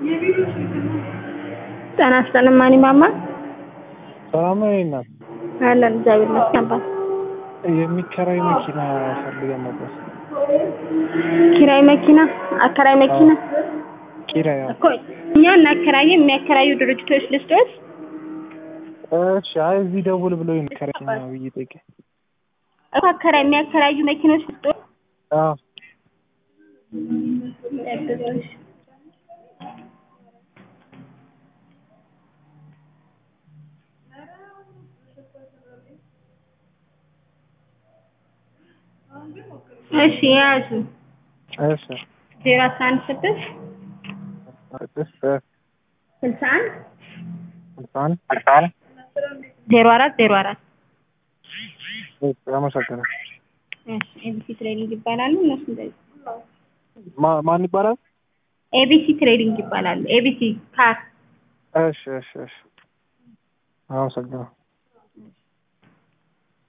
ጤና ይስጥልኝ ማን ማማ ሰላም ነው እናት አለን እግዚአብሔር ይመስገን አባት የሚከራይ መኪና ፈልገን ነበር። ኪራይ መኪና አከራይ መኪና ኪራይ አዎ። እኮ እኛ እናከራየ የሚያከራዩ ድርጅቶች ልስጦት እሺ አይ እዚህ ደውል ብሎ የሚከራይ መኪና ነው ብዬ ጠይቄ እኮ አከራይ የሚያከራዩ መኪኖች ልስጦት አዎ እሺ የያዙ እሺ ዜሮ አስራ አንድ ስድስት ስድስት ስልሳ አንድ ስልሳ አንድ ዜሮ አራት ዜሮ አራት አመሰግናለሁ። እሺ ኤቢሲ ትሬዲንግ ይባላሉ እነሱ እንደዚህ ማ- ማን ይባላል? ኤቢሲ ትሬዲንግ ይባላሉ ኤቢሲ ካር እሺ እሺ እሺ አመሰግናለሁ።